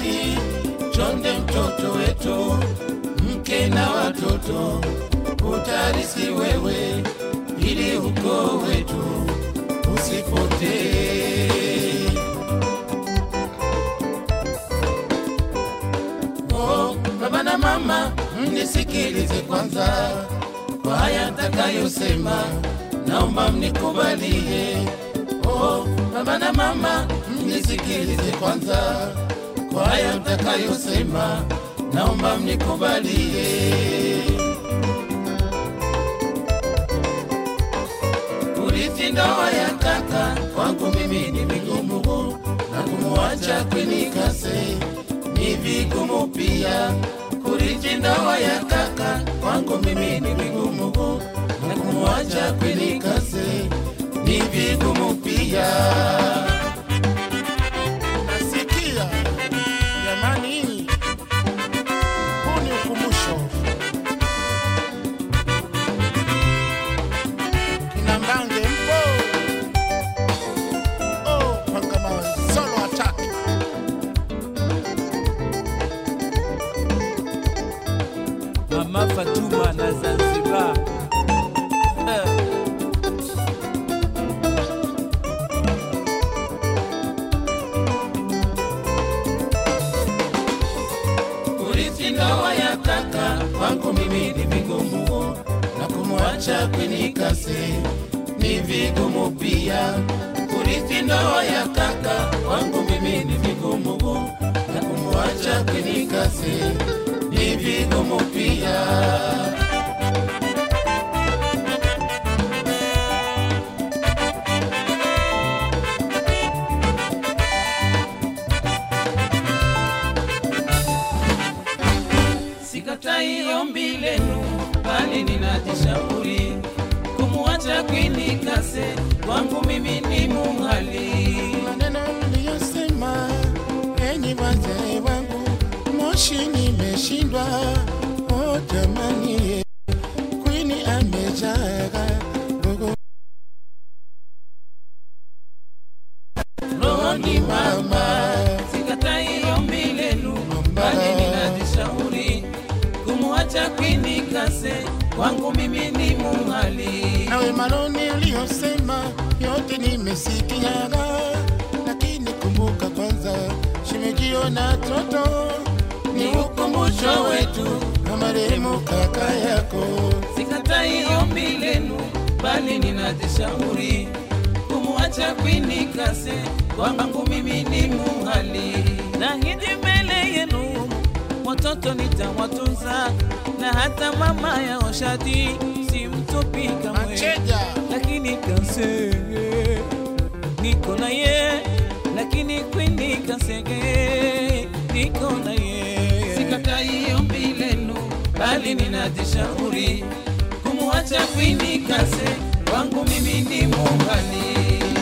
mali, chonde mtoto wetu, mke na watoto, utarisi wewe, ili ukoo wetu usipotee. Oh, baba na mama, mnisikilize kwanza kwa haya nitakayosema, naomba mnikubalie. Oh, baba na mama, mnisikilize kwanza kwa haya nitakayosema, naomba mnikubalie. Kurithi ndoa ya kaka kwangu mimi ni vigumu, na kumwacha kwinikase ni vigumu pia. Kurithi ndoa ya kaka kwangu mimi ni vigumu, na kumwacha kwinikase ni vigumu pia. Nasikia jamani, huu ni ukumbusho. Kina Mbange mpo? Oh, Pangamawe, solo attack. Mama Fatuma na Zanzibar. Eh, Kurithi ndoa ya kaka kwangu mimi ni vigumu, na kumwacha kwinikase ni vigumu pia. Kurithi ndoa ya kaka kwangu mimi ni vigumu, na kumwacha kwinikase ni vigumu pia. Sikatai ombi lenu, bali ninajishauri kumwacha kwinikase kwangu mimi ni muhali. Maneno mliyosema, enyi wazee wangu, moshi nimeshindwa. Oh jamani, kwini amejaga gogo rohoni mama, sikatai ombi lenu, bali ninajishauri kumwacha kwinikase kwangu mimi ni muhali. nawe manoni uliyosema yote nimesikiaga, lakini kumbuka kwanza shimejio na toto Ni ukumbusho wetu, na marehemu kaka yako. sikatai ombi lenu, bali ninajishauri kumwacha kwinikase kwangu mimi ni muhali. Nahidi mbele yenu watoto nitawatunza, na hata mama ya Oshadi simtupi kamwe. Macheja lakini kasege niko na ye lakini kwini kasege niko na ye sikatai ombi lenu bali ninajishauri kumwacha kwini kase wangu mimi ni muhali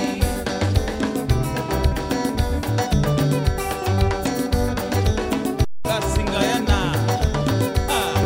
Kasingayana. Ah,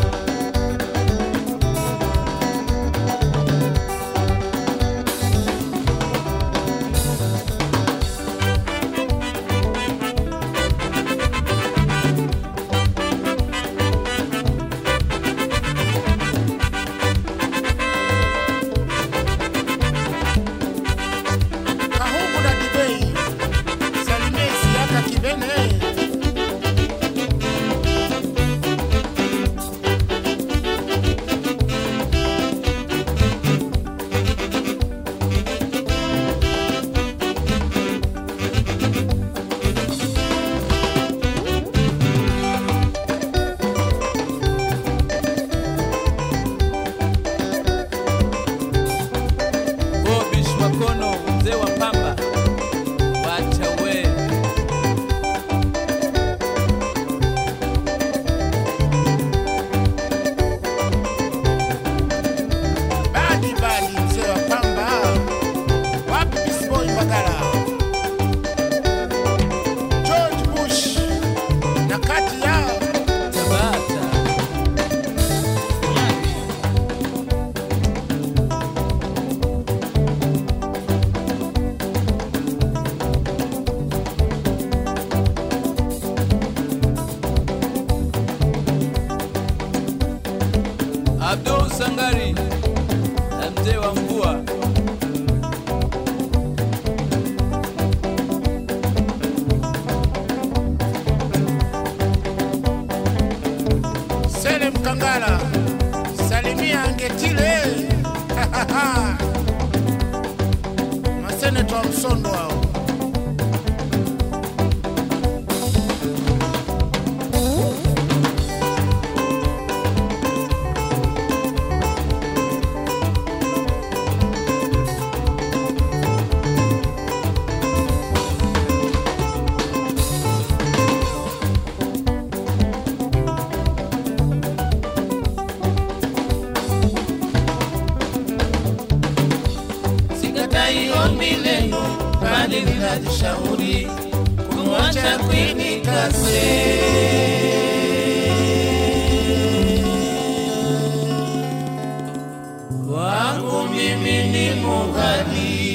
msondo hao. sikatai ombi lenu, bali ninajishauri kumwacha Queen Kase. Wangu mimi ni mughali